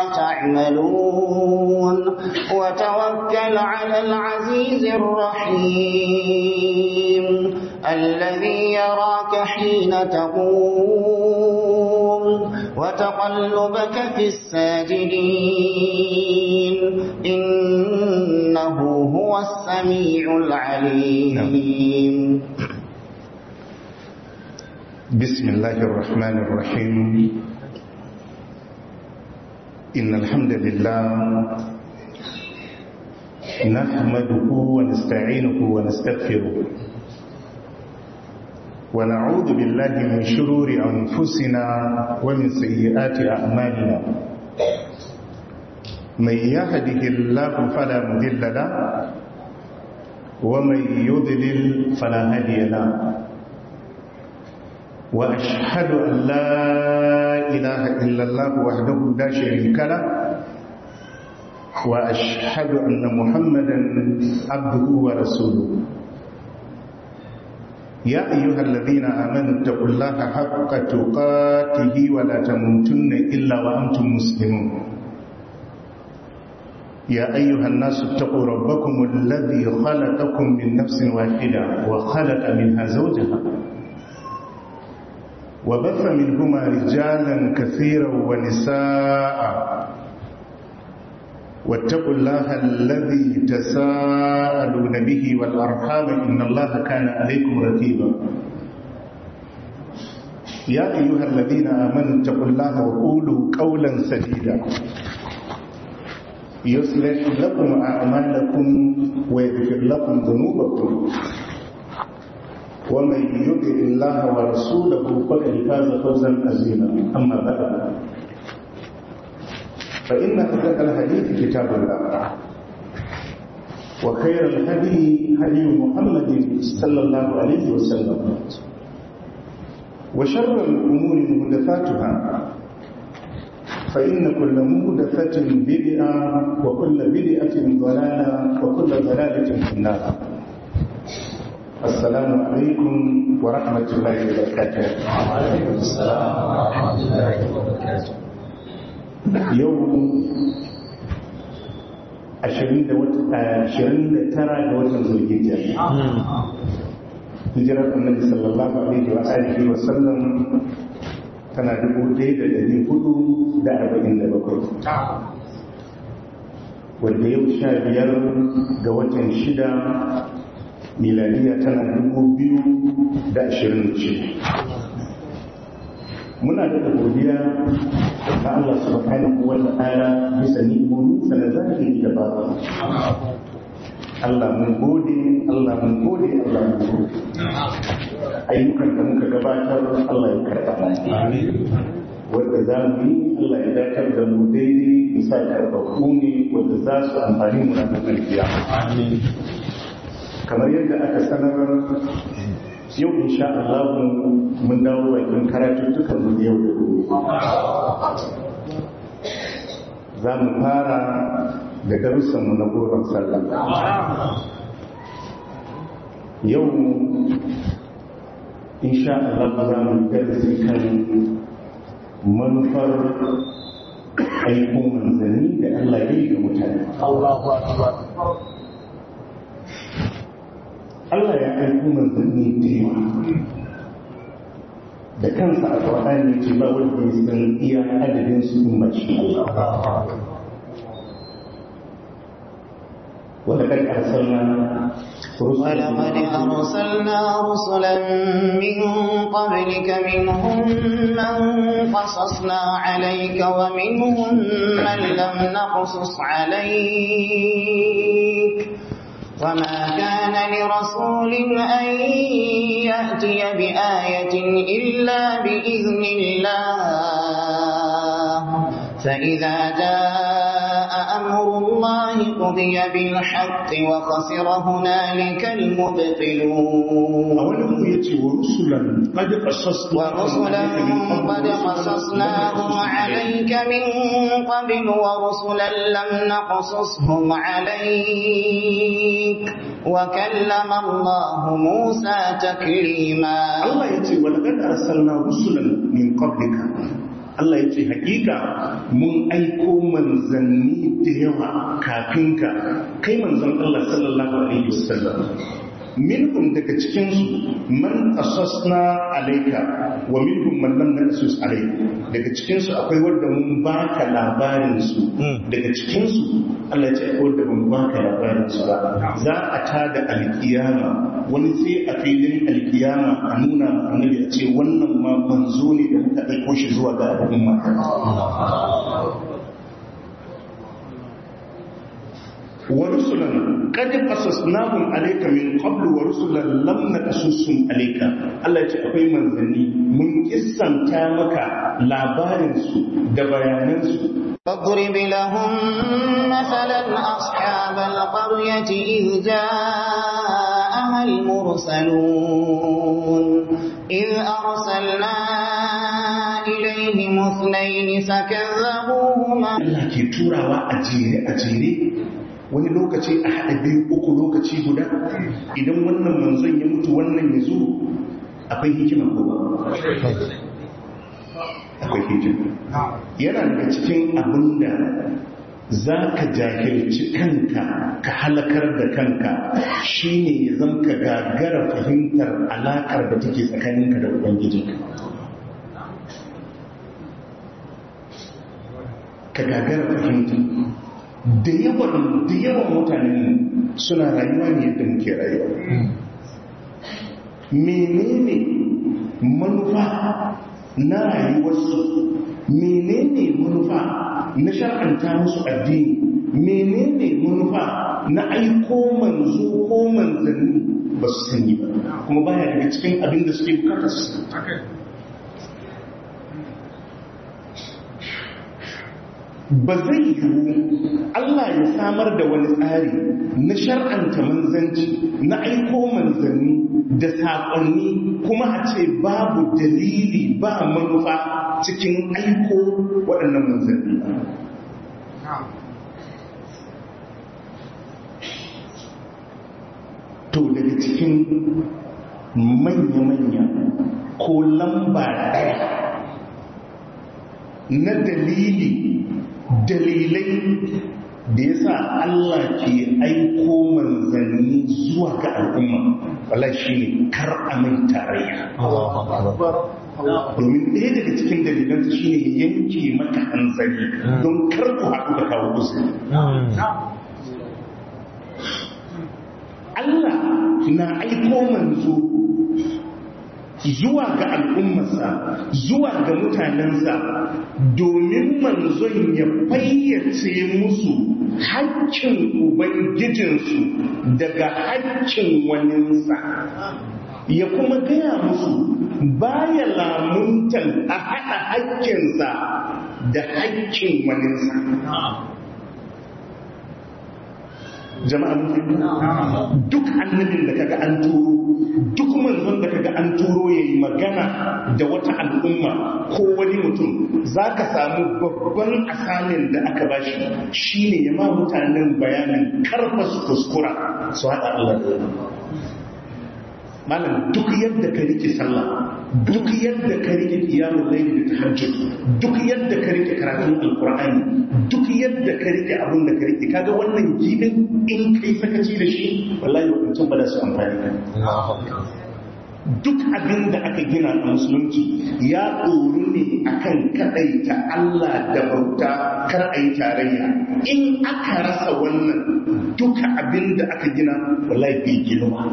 تعملون وتوكل على العزيز الرحيم الذي يراك حين تقوم وتقلبك في الساجدين إنه هو السميع العليم بسم الله الرحمن الرحيم إن الحمد لله نحمده ونستعينه ونستغفره ونعوذ بالله من شرور أنفسنا ومن سيئات أعمالنا من يهده الله فلا مذل له ومن يضلل فلا هادي له وأشهد أن لا إله إلا الله وحده لا شريك له وأشهد أن محمدا عبده ورسوله يا أيها الذين آمنوا اتقوا الله حق تقاته ولا تموتن إلا وأنتم مسلمون يا أيها الناس اتقوا ربكم الذي خلقكم من نفس واحدة وخلق منها زوجها وبث منهما رجالا كثيرا ونساء واتقوا الله الذي تساءلون به والأرحام إن الله كان عليكم رقيبا يا أيها الذين آمنوا اتقوا الله وقولوا قولا سديدا يصلح لكم أعمالكم ويغفر لكم ذنوبكم ومن يطع الله ورسوله فقد فاز فوزا عظيما اما بعد فان اصدق الحديث كتاب الله وخير الهدي هدي محمد صلى الله عليه وسلم وشر الامور محدثاتها فإن كل محدثة بدعة وكل بدعة ضلالة وكل ضلالة في النار السلام عليكم ورحمة الله وبركاته وعليكم السلام ورحمة الله وبركاته يوم ashirin da tara ga watan zulhijja hijirar annabi sallallahu alaihi wa alihi wa sallam tana dubu ɗaya da ɗari hudu da arba'in da bakwai wanda yau sha biyar ga watan shida miladiya tana dubu biyu da ashirin ce muna da godiya ga Allah subhanahu wa ta'ala bisa ni'imomin sa na zahiri da babu Allah mun gode Allah mun gode Allah mun gode ayyukan da muka gabatar Allah ya karɓa wanda za mu yi Allah ya dakar da mu daidai bisa karɓaɓɓu ne wanda za su amfani mu na ƙarfiya kamar yadda aka sanar yau insha Allah mun dawo bakin karatuttukan mu yau da gobe za mu fara da darussan mu na goron sallah yau insha Allah za mu darasi kan manufar aikun manzanni da Allah ya yi ga mutane Allah ya aiko manzanni da yawa da kansa a Qur'ani ce ba wanda ya san iya adadin su in ba shi Allah ولقد أرسلنا ولقد أرسلنا رسلا من قبلك منهم من قصصنا عليك ومنهم من لم نقصص عليك وما كان لرسول أن يأتي بآية إلا بإذن الله فإذا جاء أمر الله قضي بالحق وخسر هنالك المبطلون أوله يتي ورسلا قد قصصنا ورسلا قد قصصناهم عليك من قبل ورسلا لم نقصصهم عليك وكلم الله موسى تكليما Allah ya ce walaqad arsalna rusulan min qablika Allah ya ce hakika mun aiko manzanni da yawa kafin ka kai manzon Allah sallallahu alaihi wasallam minhum daga cikinsu man qasasna alayka wa minhum man lam naqsus alayka daga cikinsu akwai wanda mun baka labarin su daga cikinsu Allah ya ce akwai wanda mun baka labarin su ba za a tada alkiyama wani sai a filin alkiyama a nuna ma annabi a ce wannan ma manzo ne da muka aiko shi zuwa ga al'umma ورسلا قد قصصناهم عليك من قبل ورسلا لم نقصصهم عليك الله yace akwai manzanni mun kissanta maka labarin su da bayanan su فاضرب لهم مثلا أصحاب القرية إذ جاءها المرسلون إذ أرسلنا إليهم اثنين فكذبوهما Allah ke turawa a jere a jere wani lokaci a haɗa biyu uku lokaci guda idan wannan manzon ya mutu wannan ya zo akwai hikima ko ba akwai hikima yana daga cikin abin da za ka jahilci kanka ka halakar da kanka shine ya zan ka gagara fahimtar alaƙar da take tsakaninka da ubangijinka ka gagara fahimta da yawan da yawan mutane suna rayuwa ne yadda muke rayuwa menene manufa na rayuwarsu menene manufa na shar'anta musu addini menene manufa na aiko manzo ko manzanni ba su sani ba kuma baya daga cikin abin da suke bukatar su ba zai yiwu Allah ya samar da wani tsari na shar'anta manzanci na aiko manzanni da saƙonni kuma a ce babu dalili ba manufa cikin aiko waɗannan manzanni to daga cikin manya-manya ko lamba ɗaya na dalili dalilai da ya sa Allah ke aiko manzanni zuwa ga al'umma wala shi ne kar a mai tarayya domin ɗaya daga cikin dalilansa shi ne yanke maka hanzari don kar ku haɗu da kawo kusa Allah na aiko manzo zuwa ga al'ummarsa zuwa ga mutanensa domin manzon ya fayyace musu haƙƙin ubangijinsu daga haƙƙin waninsa ya kuma gaya musu baya lamuntan a haɗa haƙƙinsa da haƙƙin waninsa jama'a duk annabin da kaga an turo duk manzon da kaga an turo yayi magana da wata al'umma ko wani mutum zaka samu babban asalin da aka bashi shine ya ma mutanen bayanin karfa su kuskura su haɗa Allah da malam duk yadda ka rike sallah duk yadda ka rike qiyamul layl da tahajjud duk yadda ka rike karatun alqur'ani duk yadda ka rike abin da ka rike kaga wannan gibin in kai sakaci da shi wallahi mutum ba da su amfani duk abin da aka gina a musulunci ya ɗoru ne akan kaɗaita Allah da bauta kar a yi tarayya in aka rasa wannan duka abin da aka gina wallahi bai girma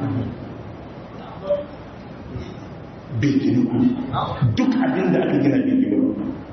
bai ginu duk abin da aka gina bai ginu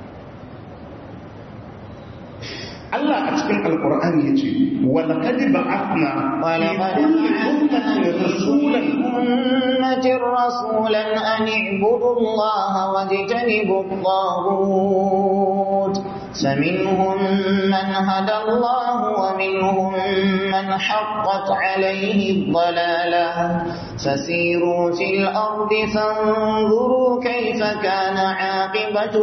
Allah a cikin alkur'ani ya ce walakad ba'athna fi kulli ummatin rasulan أمة رسولا أن اعبدوا الله واجتنبوا الطاغوت فمنهم من هدى الله ومنهم من حقت عليه الضلالة فسيروا في الأرض فانظروا كيف كان عاقبة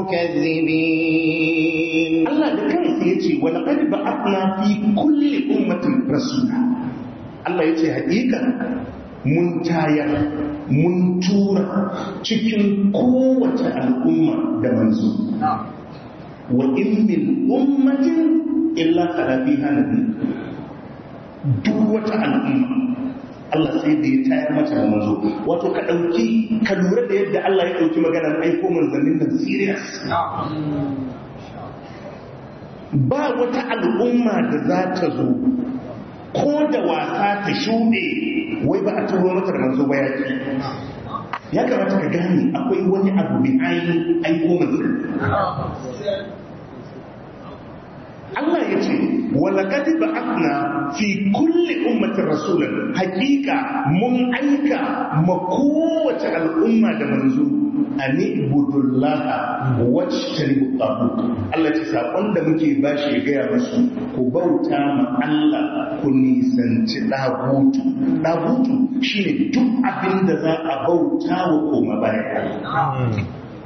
المكذبين Allah da kansa ya ce walakad ba'athna fi kulli ummatin rasula Allah ya ce haƙiƙa mun tayar mun tura cikin kowace al'umma da manzo wa in min ummatin illa qala fiha nabi duk wata al'umma Allah sai da ya tayar mata da manzo wato ka dauki ka lura da yadda Allah ya dauki maganar aiko manzannin nan serious ba wata al'umma da za ta zo ko da wasa ta shuɗe wai ba a turo mata da manzo ba ya ya kamata ka gane akwai wani abu bi ainihin aiko manzo Allah ya ce walakad ba'athna fi kulli ummatin rasulan hakika mun aika ma kowace al'umma da manzo an ibudullaha wajtanibu tagut Allah ce sakon da muke bashi ya gaya musu ku bauta ma Allah ku nisanci dagutu dagutu shine duk abin da za a bauta wa koma bayan Allah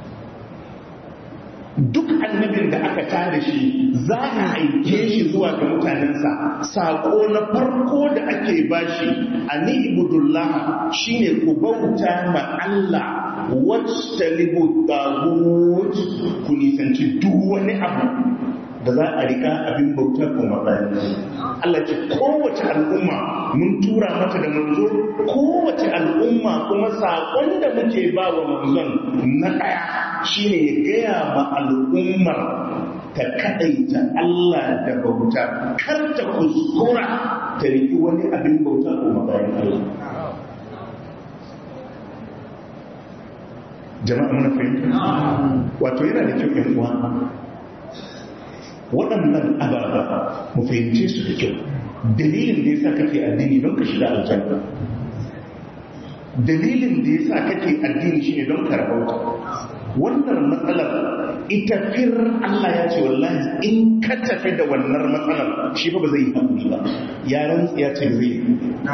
duk annabin da aka tada shi za a aike shi zuwa ga mutanensa saƙo na farko da ake bashi a ni'ibudullah shine ku bauta ma Allah wacce talibu tagut ku nisanci duk wani abu da za a rika abin bauta kuma bayan Allah ce kowace al'umma mun tura mata da manzo kowace al'umma kuma saƙon da muke ba wa manzon na ɗaya shine ya gaya ma al'ummar ta kaɗaita Allah da bauta kar ta kuskura ta riki wani abin bauta kuma bayan Allah jama'a muna fahimta wato yana da kyau yan uwa waɗannan ababa mu fahimce su da kyau dalilin da yasa kake addini don ka shiga aljanna dalilin da yasa kake addini shine don ka rabauta wannan matsalar ita fir Allah ya ce wallahi in ka tafi da wannan matsalar shi fa ba zai yi haƙuri ba ya rantsi ya ce zai yi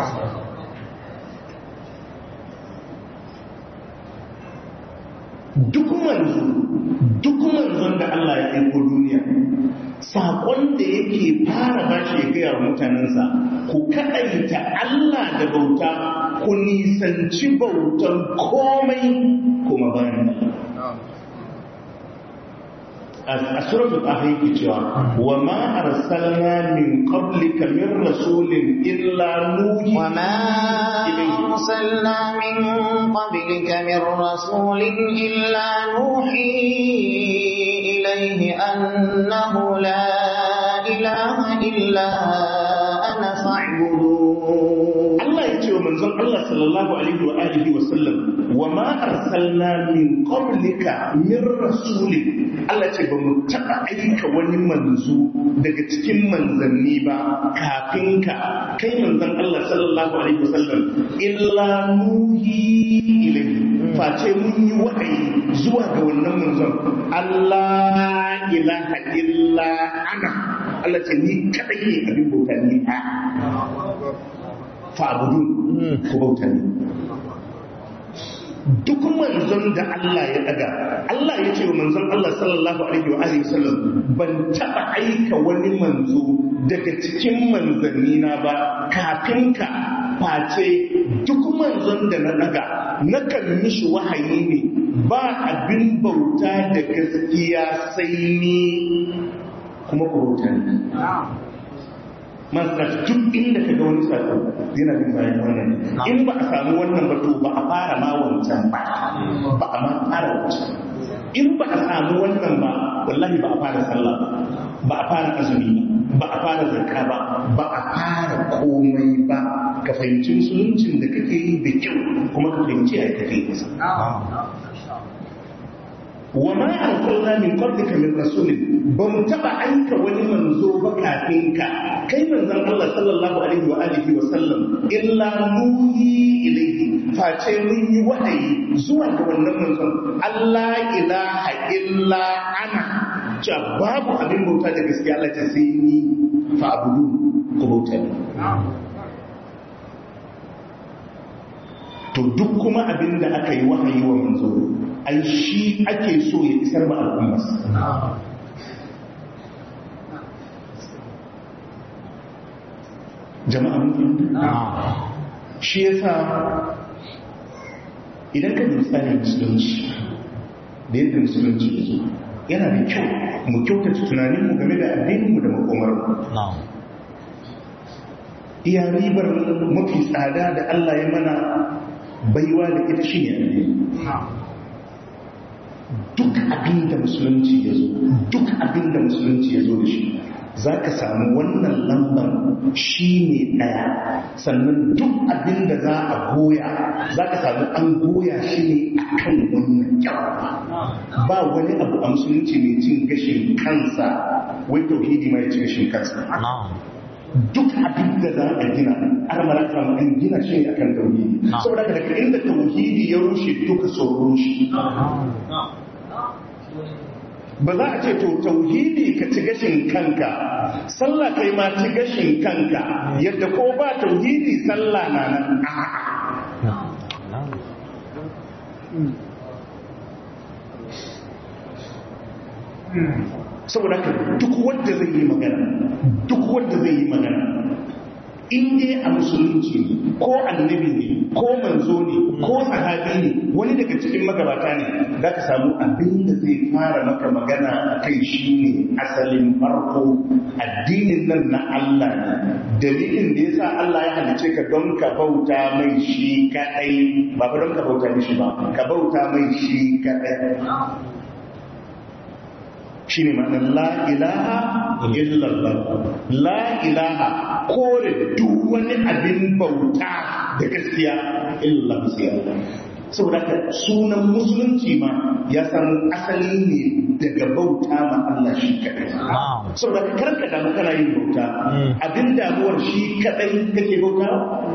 duk manzo duk manzon da Allah ya aiko duniya saƙon da yake fara bashi ya gaya wa mutanensa ku kaɗaita Allah da bauta ku nisanci bautan komai kuma bayan a suratul ahli yake cewa wa ma arsalna min qablika min rasulin illa nuhi wa ma arsalna min qablika min rasulin illa nuhi ilayhi annahu la ilaha illa ana fa'budun Allah ya ce wa manzon Allah sallallahu alaihi wa alihi wa sallam wa ma arsalna min qablika min rasulin Allah ce ba mu taɓa aika wani manzo daga cikin manzanni ba kafin ka kai manzan Allah sallallahu alaihi wasallam illa nuhi ilayhi face mun yi wahayi zuwa ga wannan manzon Allah ilaha illa ana Allah ce ni kadai ne abin bauta ni a fa'budun ku bauta ni duk manzon da Allah ya daga Allah ya ce wa manzon Allah sallallahu alaihi wa alihi wasallam ban taba aika wani manzo daga cikin manzanni na ba kafin ka face duk manzon da na daga nakan mishi wahayi ne ba abin bauta da gaskiya sai ni kuma ku bauta ne masu duk inda ka ga wani sako yana bin bayan wannan in ba a samu wannan ba to ba a fara ma wancan ba ba a ma fara wancan in ba a samu wannan ba wallahi ba a fara sallah ba ba a fara azumi ba ba a fara zakka ba ba a fara komai ba ka fahimci musuluncin da kake yi da kyau kuma ka fahimci a kake yi wa ma arsalna min qablika min rasulin ba mu taba aika wani manzo ba kafin ka kai manzon Allah sallallahu alaihi wa alihi wa sallam illa nuhi ilayhi face mun yi wahayi zuwa ga wannan manzon Allah ilaha illa ana cewa babu abin bauta da gaskiya Allah ta sai ni fa abudu ku bauta to duk kuma abin da aka yi wahayi wa manzo ai shi ake so ya isar ma al'ummarsa jama'a mun shi yasa idan ka bi tsarin musulunci da yadda musulunci ya zo yana da kyau mu kyautata tunaninmu game da addininmu da makomarmu iya ribar mafi tsada da Allah ya mana baiwa da ita shi ne addini duk abin da musulunci ya zo duk abin da musulunci ya zo da shi za ka samu wannan lambar shi ne ɗaya sannan duk abin da za a goya za ka samu an goya shi ne a kan wannan kyawa ba wani abu a musulunci mai cin gashin kansa wai tauhidi mai cin gashin kansa duk abin da za a gina an maraka an gina shi ne akan tauhidi saboda daga inda tauhidi ya rushe duka sun rushe ba za a ce to tauhidi ka ci gashin kanka sallah kai ma ci gashin kanka yadda ko ba tauhidi sallah na nan saboda ka duk wanda zai yi magana duk wanda zai yi magana in dai a musulunci ne ko annabi ne ko manzo ne ko sahabi ne wani daga cikin magabata ne za ka samu abin da zai fara maka magana a kai shi ne asalin farko addinin nan na Allah ne dalilin da yasa Allah ya halice ka don ka bauta mai shi kadai ba don ka bauta mishi ba ka bauta mai shi kadai shi ne ma'anar la'ilaha illallah la'ilaha kore duk wani abin bauta da gaskiya illallah gaskiya saboda ka sunan musulunci ma ya samu asali ne daga bauta ma Allah shi kadai saboda ka karka damu kana yin bauta abin damuwar shi kadai kake bauta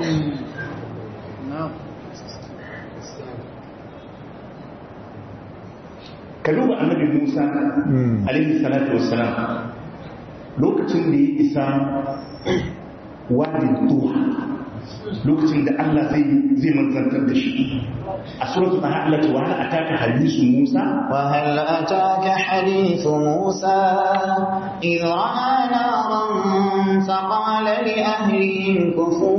ka duba annabi Musa alaihi salatu wassalam lokacin da ya isa wadin tuha lokacin da Allah zai zai manzantar da shi a suratul nahl wa hal ataka hadisu Musa wa hal ataka hadithu Musa idh ra'a naran faqala li ahlihim kufu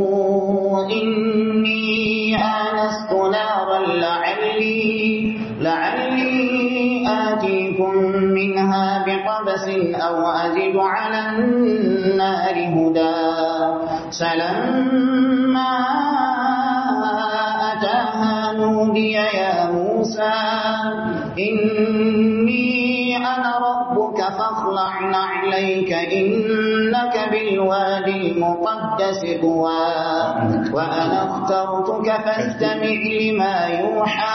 inni anastu naran la'alli la'alli آتيكم منها بقبس أو أجد على النار هدى فلما أتاها نودي يا موسى إني أنا ربك فاخلع نعليك إنك بالوادي المقدس طوى وأنا اخترتك فاستمع لما يوحى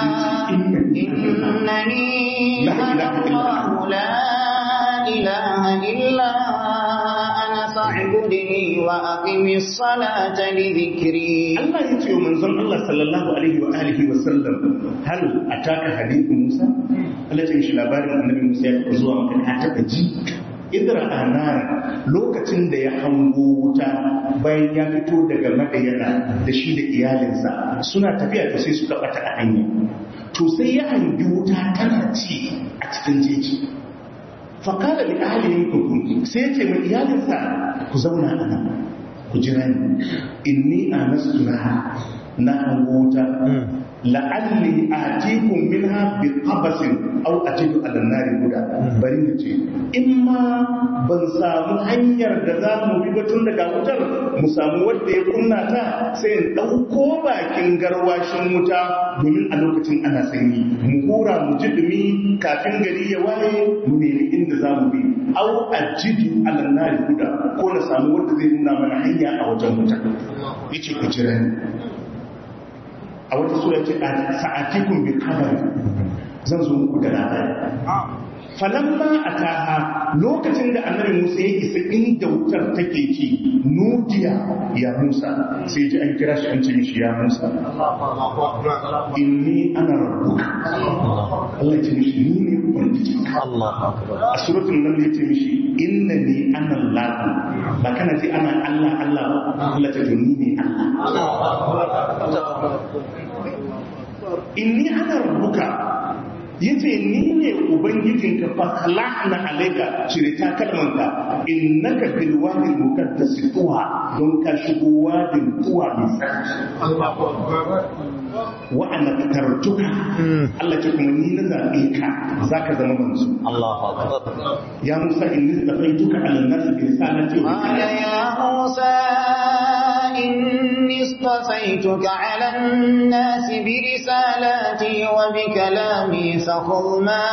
إنني أنا الله لا إله إلا أنا فاعبدني وأقم الصلاة لذكري Allah ya ce wa manzon Allah sallallahu alaihi wa alihi wa sallam hal ataka hadithu Musa Allah ya ce shi labarin annabi Musa ya zuwa maka ka taba ji idra anar lokacin da ya hango wuta bayan ya fito daga madayana da shi da iyalinsa suna tafiya to sai suka bata a hanya to sai ya hangi wuta tana ci a cikin jeji fakala li ahlihim kukun sai ya ce mai iyalinsa ku zauna a nan ku jira ni inni anastu naha na hango wuta la'alli atikum minha bi qabasin aw ajidu ala nari huda bari ni ce in ma ban samu hanyar da za mu bi batun daga wutar mu samu wanda ya kunna ta sai in dauko bakin garwashin wuta domin a lokacin ana sanyi mu hura mu ji dumi kafin gari ya waye mu nemi inda za mu bi aw ajidu ala nari huda ko na samu wanda zai nuna mana hanya a wajen wuta yace ku jira ni a wata sura ce a sa'atikun bi kabari zan zo muku da labari falamma ataha lokacin da annabi Musa ya isa inda wutar take ci nudiya ya Musa sai ji an kira shi an ce mishi ya Musa inni ana rabbuka Allah ya ce mishi ni ne ubangiji a suratul nan ya ce mishi innani ana Allah ba kana ce ana Allah Allah ba Allah ta ni ne Allah inni ana rabbuka yace ni ne ubangijinka fa khalaqna alayka cire ta kalmanka innaka bil wadi muqaddas tuwa don ka shigo wadin tuwa mai tsarki wa ana tartuka Allah ce kuma ni na zaɓe ka zaka zama manzo Allahu akbar ya Musa inni istafaituka ala an-nas bi risalati wa قال يا موسى إني اصطفيتك على الناس برسالاتي وبكلامي فخذ ما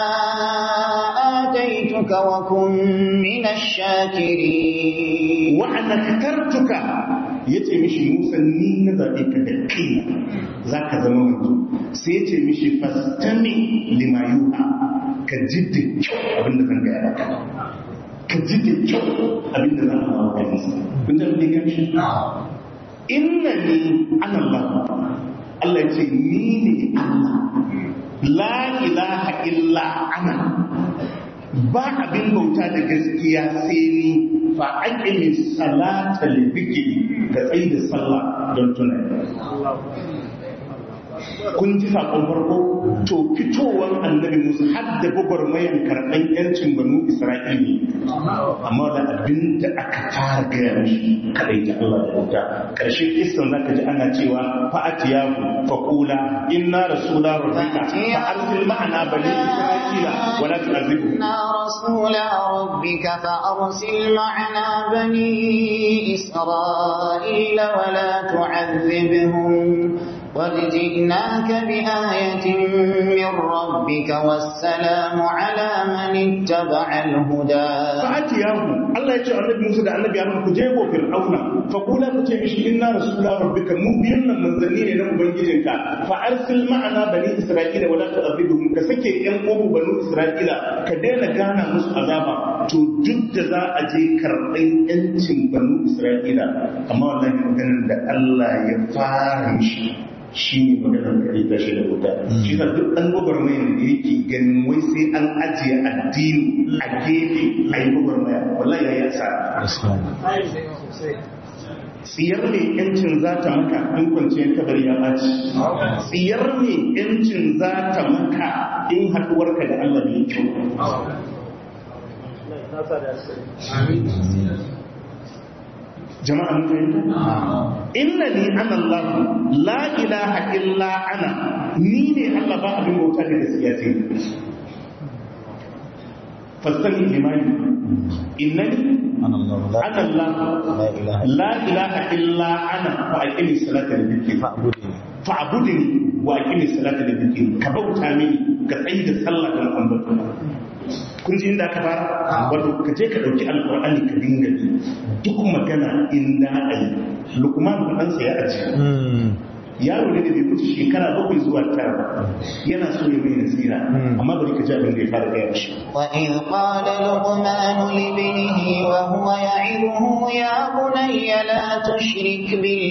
آتيتك وكن من الشاكرين wa ana tartuka yace mishi Musa ni na zaɓe ka da kai zaka zama manzo sai yace mishi fastami lima yuha ka ji da kyau abinda zan gaya maka ka ji da kyau abinda zan hawa maka nisa kun ji abin da ya shi inna ni ana Allah Allah ya ce ni ne Allah la ilaha illa ana ba abin bauta da gaskiya sai ni fa aqimi salata li dhikri ka tsayi da sallah don tunani kun ji sakon farko to fitowar annabi musa har da gwagwarmayan karɓar yancin banu isra'ili amma da abin da aka fara gaya mishi kadai ta Allah da wuta ƙarshen kistan za ka ji ana cewa fa'atiyahu faqula inna rasula rabbika fa arsil ma'ana bani isra'ila wa la tu'azibhum إنا رسول ربك فأرسل معنا بني إسرائيل ولا تعذبهم قد جئناك بآية من ربك والسلام على من اتبع الهدى fa'atiyahu Allah ya ce annabi Musa da annabi Harun ku je go Fir'auna fa kula ku ce mishi inna rasula rabbika mu biyan nan manzanni ne na ubangijinka fa arsil ma'ana bani Isra'ila wala tu'adhibuhum ka sake yan uwan bani Isra'ila ka daina gana musu azaba to duk da za a je karɓan yancin bani Isra'ila amma wallahi maganar da Allah ya fara shi shi ne maganar kare ta shi da wuta shi da duk ɗan gwagwarmayar da yake ganin wai sai an ajiye addini a gefe a yi gwagwarmaya wallahi ya yi asara tsiyar ne yancin za ta maka in kwanciyar kabari ya ɓaci tsiyar ne yancin za ta maka in haɗuwarka da Allah ne kyau jama'a mun fahimta inna ni ana Allah la ilaha illa ana ni ne Allah ba abin bauta da gaskiya sai fastani limani innani أنا الله لا ana Allah لا إله la ilaha illa ana fa aqimi salata li dhikri فاعبدني fa'budni wa aqimi salata li dhikri ka bauta mini ka tsayi da sallah don ambaton kun ji inda aka fara wato ka je ka dauki alqur'ani ka dinga bi duk magana inda ai lukman dan sa ya aji yaro ne da bai wuce shekara bakwai zuwa tara ba yana so ya mai nasira amma bari ka ji abin da ya fara gaya mishi وإذ قال لقمان لابنه وهو يعظه يا بني لا تشرك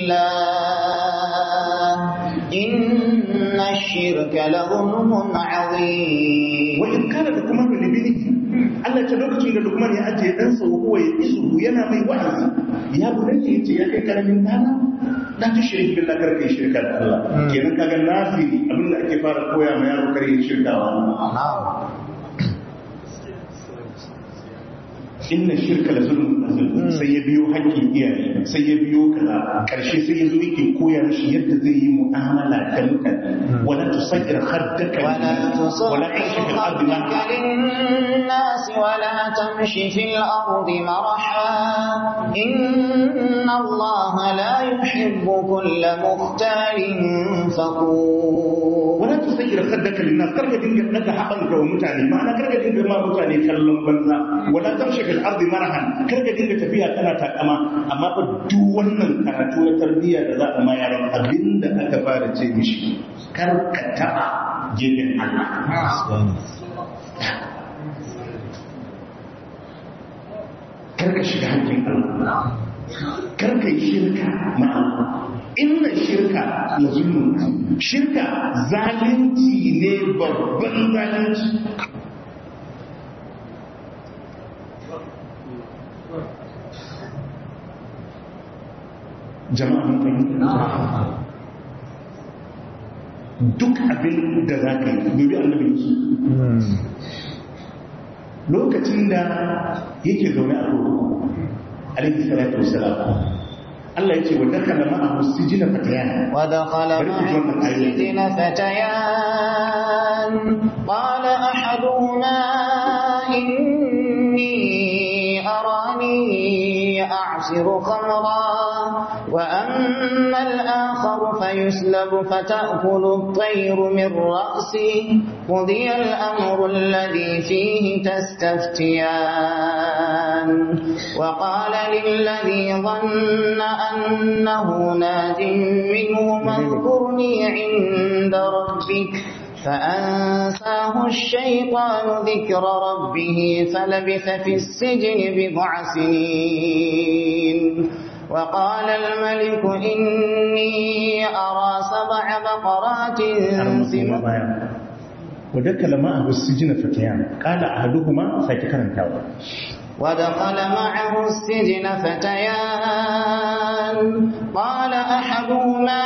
بالله إن الشرك لظلم عظيم wa in kana da kuma libini Allah ta lokacin da Lukman ya ajiye ɗansa wa huwa ya isu yana mai wa'azi ya bunayya yace ya kai karamin dana la tushrik billah kar kai shirka da Allah kenan kaga naziri abin da ake fara koya ma yaro kar yin shirka wa Allah inna shirka la zulmun azim sai ya biyo haƙƙin iyaye sai ya biyo kaza karshe sai ya zo yake koya mishi yadda zai yi mu'amala da mutane wala tusakkir khaddaka ولا wala تصعر tashkil ardi خدك للناس ولا تمش في الأرض مرحا إن الله لا يحب كل مختال فخور wala tusayyir khaddaka linnas karka dinga daga haɓanka wa mutane ma'ana karka dinga ma mutane kallon banza wala tamshi fil ardi marahan karka dinga tafiya kana takama amma fa duk wannan karatu na tarbiyya da za a ma yaron abinda aka fara ce mishi kar ka taɓa gefen Allah kar ka shiga hakkin Allah kar ka yi shirka ma Allah inna shirka la zulmun shirka zalunci ne babban zalunci jama'a mun fahimta duk abin da za ka yi dubi annabi Yusuf lokacin da yake zaune a kurkuku alaihi salatu wassalam Allah ya ce wa dakala ma'ahu sijina fatayan ودخل bari ku ji معه wannan ayoyi السجن فتيان قال أحدهما إني أراني أعصر خمرا وأما الآخر فيسلب فتأكل الطير من رأسه قضي الأمر الذي فيه تستفتيان وقال للذي ظن أنه ناج منهما اذكرني عند ربك فأنساه الشيطان ذكر ربه فلبث في السجن بضع سنين وقال الملك إني أرى سبع بقرات سمان wa dakala ma'ahu sijina fatayan qala ahaduhuma sake karantawa ودخل معه السجن فتيان قال أحدهما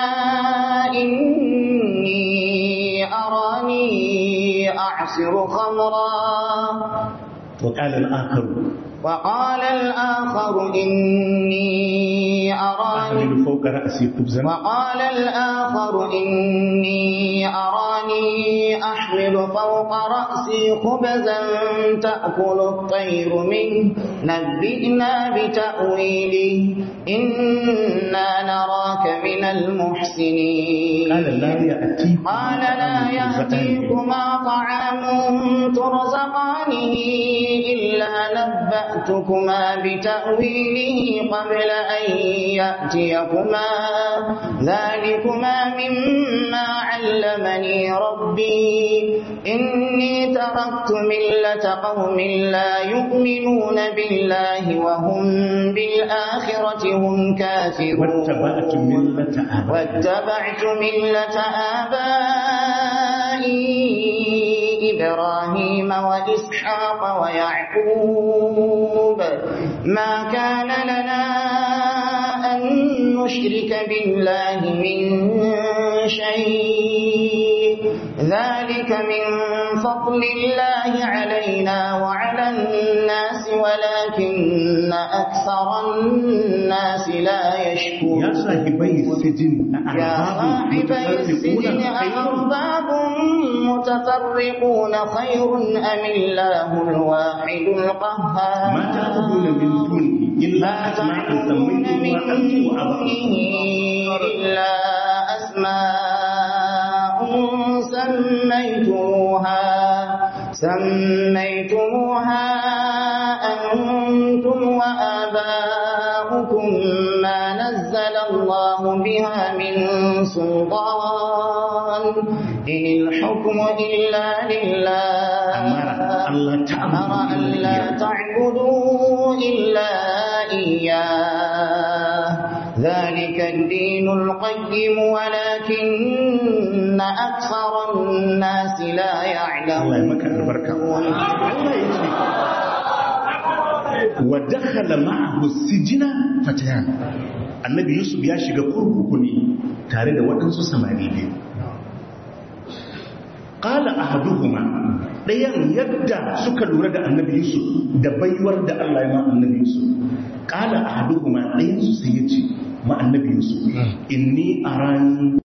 إني أراني أعصر خمرا وقال الآخر وقال الآخر إني أراني أحمل فوق رأسي خبزا وقال الآخر إني أراني أحمل فوق رأسي خبزا تأكل الطير منه نبئنا بتأويله إنا نراك من المحسنين قال لا يأتي قال لا يأتيكما طعام ترزقانه إلا نبأتكما بتأويله قبل أن يأتيكما ذلكما مما علمني ربي إني تركت ملة قوم لا يؤمنون بالله وهم بالآخرة هم كافرون واتبعت ملة آبائي واتبعت ملة آبائي إبراهيم وإسحاق ويعقوب ما كان لنا أن نشرك بالله من شيء ذلك من فضل الله علينا وعلى الناس ولكن أكثر الناس لا يا يشكرون صاحبي السجن يا أأرباب صاحبي متفرقون السجن خير أأرباب متفرقون خير أم الله الواحد القهار ما تعبدون من دونه إلا ما أسماء تعبدون من سميتموها أنتم دونه وآباؤكم إلا أسماء سميتموها سميتموها أنتم وآباؤكم ما نزل الله بها من سلطان إن الحكم إلا لله أمر أن لا أمر تعبدوا أن لا تعبدوا إلا إياه ذلك الدين القيم ولكن أكثر الناس لا Allah ya maka albarka. يعلمون Allah ya ce, wa dakhala ma'ahu sijina fatayan. Annabi Yusuf ya shiga kurkuku ne tare da waɗansu samari biyu. Qala ahaduhuma ɗayan yadda suka lura da Annabi Yusuf da baiwar da Allah ya ma Annabi Yusuf. Qala ahaduhuma ɗayan su sai ya ce ma Annabi Yusuf inni arani